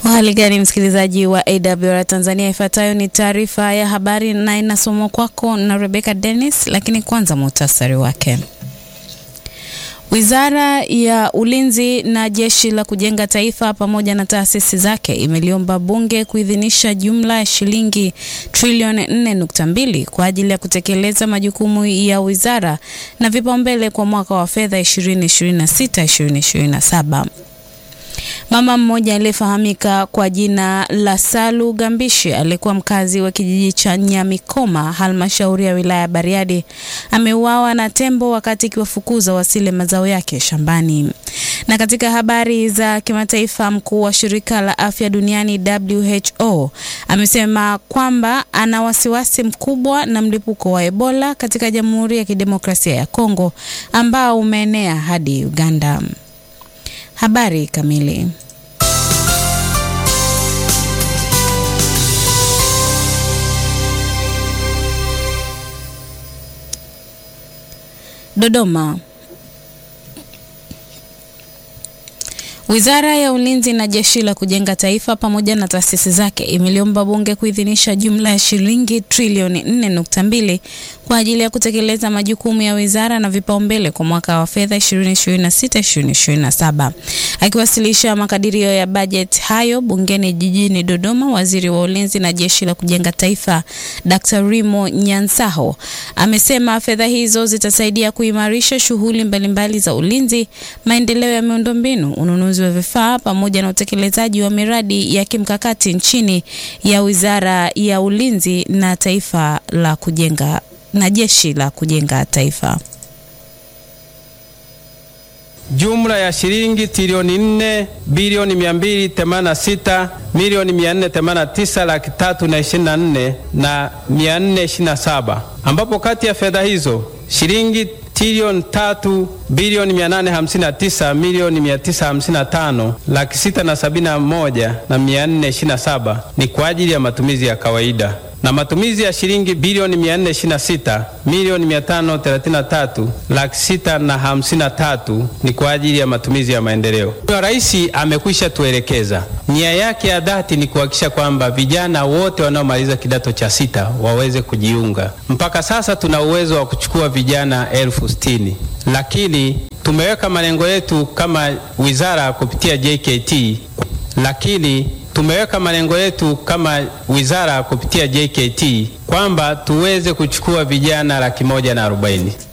Hali gani msikilizaji wa AWR Tanzania, ifuatayo ni taarifa ya habari na inasomwa kwako na Rebecca Dennis, lakini kwanza muhtasari wake. Wizara ya Ulinzi na Jeshi la Kujenga Taifa pamoja na taasisi zake imeliomba bunge kuidhinisha jumla ya shilingi trilioni 4.2 kwa ajili ya kutekeleza majukumu ya wizara na vipaumbele kwa mwaka wa fedha 2026-2027. Mama mmoja aliyefahamika kwa jina la Salu Gambishi aliyekuwa mkazi wa kijiji cha Nyamikoma, halmashauri ya wilaya ya Bariadi, ameuawa na tembo wakati ikiwafukuza wasile mazao yake shambani. Na katika habari za kimataifa, mkuu wa shirika la afya duniani WHO amesema kwamba ana wasiwasi mkubwa na mlipuko wa Ebola katika Jamhuri ya Kidemokrasia ya Kongo ambao umeenea hadi Uganda. Habari kamili. Dodoma. Wizara ya Ulinzi na Jeshi la Kujenga Taifa pamoja na taasisi zake imeliomba bunge kuidhinisha jumla ya shilingi trilioni 4.2 kwa ajili ya kutekeleza majukumu ya wizara na vipaumbele kwa mwaka wa fedha 2026-2027. Akiwasilisha makadirio ya bajeti hayo bungeni jijini Dodoma, Waziri wa Ulinzi na Jeshi la Kujenga Taifa Dr. Rimo Nyansaho amesema fedha hizo zitasaidia kuimarisha shughuli mbalimbali za ulinzi, maendeleo ya miundombinu, ununuzi wa vifaa pamoja na utekelezaji wa miradi ya kimkakati nchini ya Wizara ya Ulinzi na Taifa la Kujenga na Jeshi la Kujenga Taifa. Jumla ya shilingi trilioni 4 bilioni 286 milioni 489 laki tatu na ishirini na nne na 427 ambapo kati ya fedha hizo shilingi trilioni tatu bilioni 859 milioni 955 laki sita na sabini na moja na 427 ni kwa ajili ya matumizi ya kawaida na matumizi ya shilingi bilioni 426 milioni 533 laki sita na hamsini na tatu ni kwa ajili ya matumizi ya maendeleo. Rais amekwisha tuelekeza nia yake ya dhati ni kuhakikisha kwamba vijana wote wanaomaliza kidato cha sita waweze kujiunga. Mpaka sasa tuna uwezo wa kuchukua vijana elfu sitini lakini tumeweka malengo yetu kama wizara kupitia JKT, lakini tumeweka malengo yetu kama wizara kupitia JKT kwamba tuweze kuchukua vijana laki moja na arobaini.